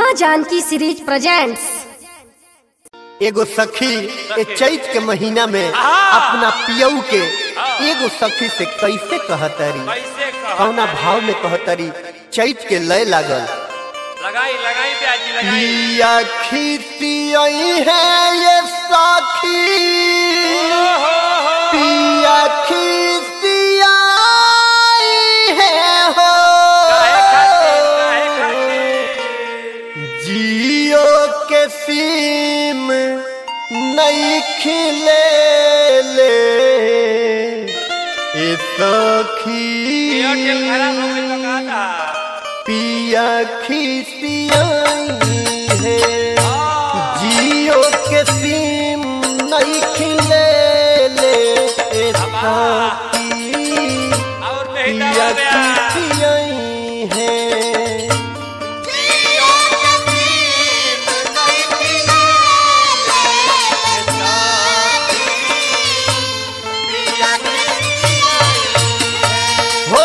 माँ Janaki series presents एगो सखी ए चैत के महीना में अपना पियऊ के एगो सखी से कैसे कहतरी कैसे कह कौना भाव में कहतरी चैत के लय लागल लगाई लगाई प्याजी लगाई पिया खिसियई है ये सखी पिया खिसियई है हो काहे खातिर काहे खातिर जियो के सीम नहीं खिले ले ए सखी एयरटेल खराब हो गई तो कहा था पिया खिसियाई है जियो के सीम नहीं खिले ले ए सखी और नहीं पिया दबा गया खिसियाई है हो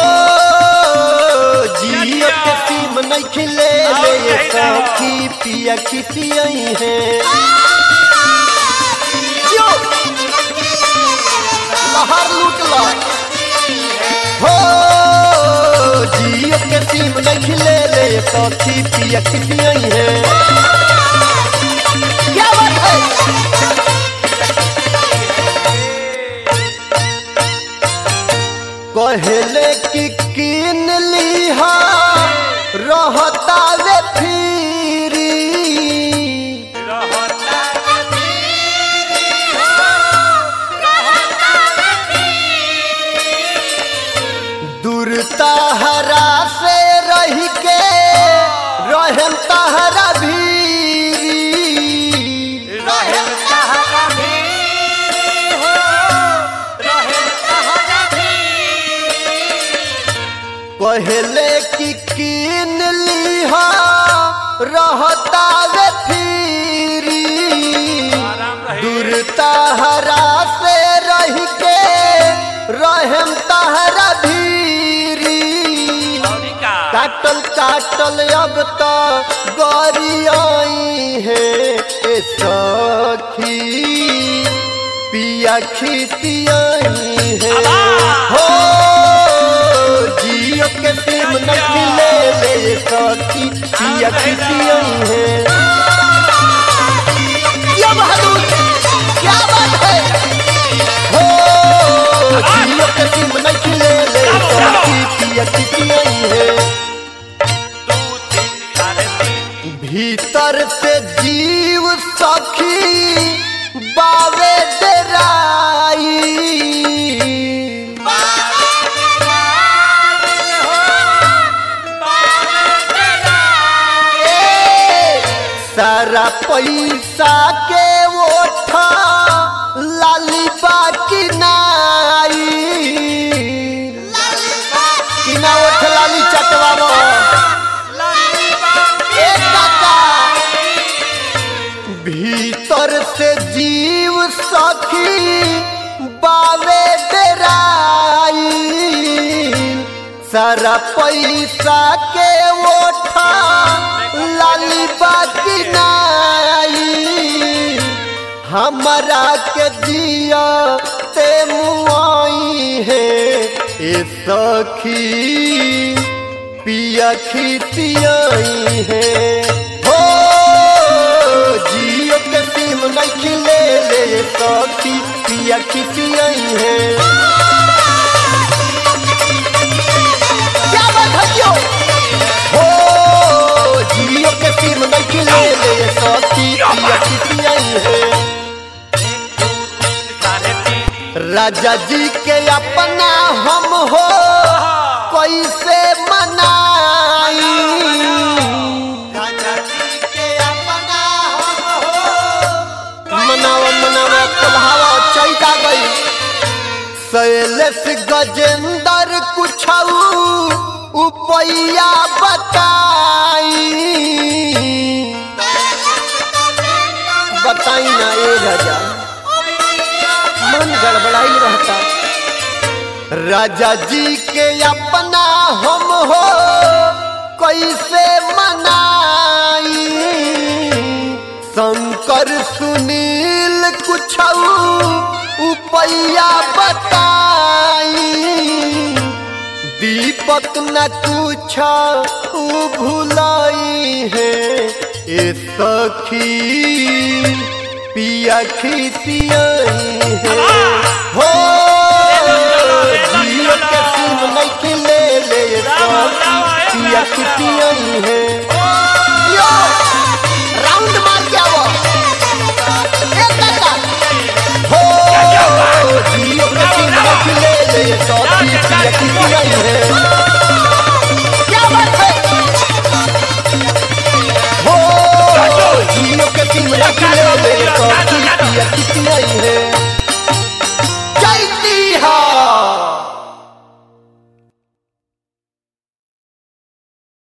जियो के सीम नहीं खिले ले ये सखी पिया खिसियाई है जो लहर लूट लो हो जियो के सीम नहीं खिले ले ये सखी पिया खिसियाई है क्या बात है कहले कि किन लिहा रहता वे फिरी दूरता हरा से रह के रहम तहरा भीरी कहले कि किन लिहा रहता वे फिरी दूरता हरा से रह के रहम तहरा भीरी काटल काटल अब तो गौरी है ए सखी पिया खिसियाई है हो जियो के सिम नहीं ले ले सखी पिया खिसियाई है क्या बहादुर क्या बात है हो जियो के सिम नहीं ले ले सखी पिया खिसियाई है भीतर से जीव सखी बावे डराई ए, सारा पैसा के ओठा लाली बाकी नाई कि ना ओठ लाली चटवावा ए काका भीतर से जीव सखी बावे डराई सारा पैसा के ओठा लाली बाकी नाई हमारा के दिया ते मुआई है ए सखी पिया खिसियाई है हो जियो के सिम नहीं खिले ले सखी पिया खिसियाई है क्या बात है जो हो जियो के सिम नहीं खिले ले सखी पिया खिसियाई है राजा जी के अपना हम हो कैसे मनाई राजा जी के अपना हम हो मनावा मनावा कुल्हावा चैता गई शैलेश गजेंद्र कुछ उपैया बताई बताई ना ए राजा मन गड़बड़ाई रहता राजा जी के अपना हम हो कैसे मनाई शंकर सुनील कुछ उपैया बताई दीपक न कुछ भुलाई है ए सखी पिया खिसियाई है हो जियो के सिम नहीं ले ले सखी पिया खिसियाई है